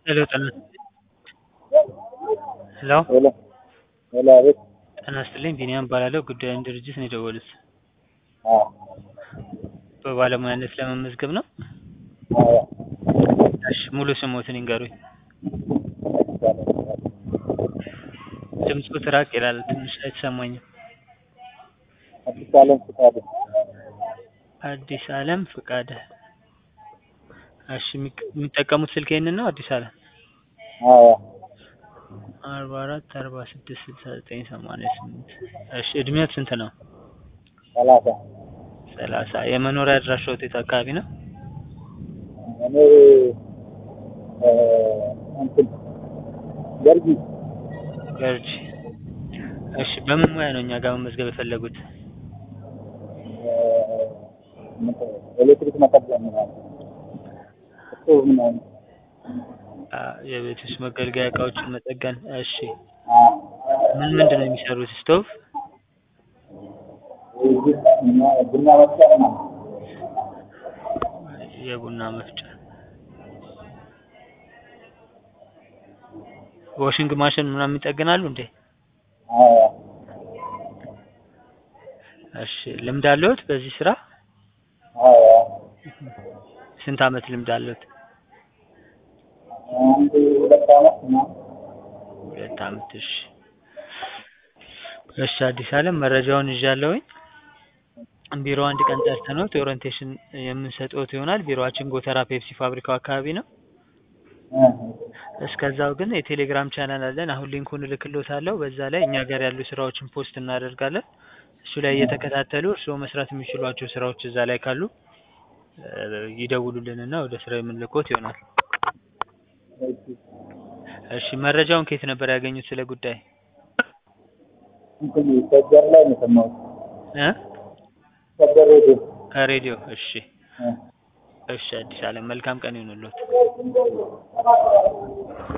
ሄሎ ጤና ሄሎ ሄሎ ሄሎ አቤት ጤና ይስጥልኝ ቢኒያም እባላለሁ ጉዳዩን ድርጅት ነው የደወሉት አዎ በባለሙያነት ለመመዝገብ ነው አዎ እሺ ሙሉ ስሞትን ይንገሩኝ ድምፅዎት ራቅ ይላል ትንሽ አይሰማኝም አዲስ አለም ፍቃዱ አዲስ አለም ፍቃደ እሺ የሚቅ- የሚጠቀሙት ስልክ ይሄንን ነው አዲስ አለም አዎ አርባ አራት አርባ ስድስት ስልሳ ዘጠኝ ሰማንያ ስምንት እሺ እድሜዎት ስንት ነው ሰላሳ ሰላሳ የመኖሪያ አድራሻዎት የት አካባቢ ነው እኔ እ እንትን ገርጂ ገርጂ እሺ በምን ሙያ ነው እኛ ጋር መመዝገብ የፈለጉት እ ምንድን ነው ኤሌክትሪክ መጠገን ምናምን ስቶቭ ምናምን አ የቤት ውስጥ መገልገያ እቃዎችን መጠገን እሺ አዎ ምን ምንድን ነው የሚሰሩት ስቶቭ እዚህ እና ቡና መፍጫ ምናምን የቡና መፍጫ ዋሽንግ ማሽን ምናምን ይጠግናሉ እንዴ አዎ እሺ ልምድ አለዎት በዚህ ስራ አዎ ስንት አመት ልምድ አለዎት አንድ ሁለት አመት ምናምን ሁለት አመት እሺ እሺ አዲስ አለም መረጃውን ይዣለሁኝ ቢሮ አንድ ቀን ጠርተንዎት የኦሪንቴሽን የምንሰጥዎት ይሆናል ቢሮአችን ጎተራ ፔፕሲ ፋብሪካው አካባቢ ነው እ እስከዛው ግን የቴሌግራም ቻናል አለን አሁን ሊንኩን እልክልዎታለሁ በዛ ላይ እኛ ጋር ያሉ ስራዎችን ፖስት እናደርጋለን እሱ ላይ እየተከታተሉ እርስዎ መስራት የሚችሏቸው ስራዎች እዛ ላይ ካሉ እ ይደውሉልንና ወደ ስራው የምንልክዎት ይሆናል እሺ እሺ መረጃውን ከየት ነበር ያገኙት ስለ ጉዳይ እንትን ሰጀር ላይ ነው የሰማሁት እ ሰጀር ሬዲዮ ከሬዲዮ እሺ እ እሺ አዲስ አለም መልካም ቀን ይሁንልዎት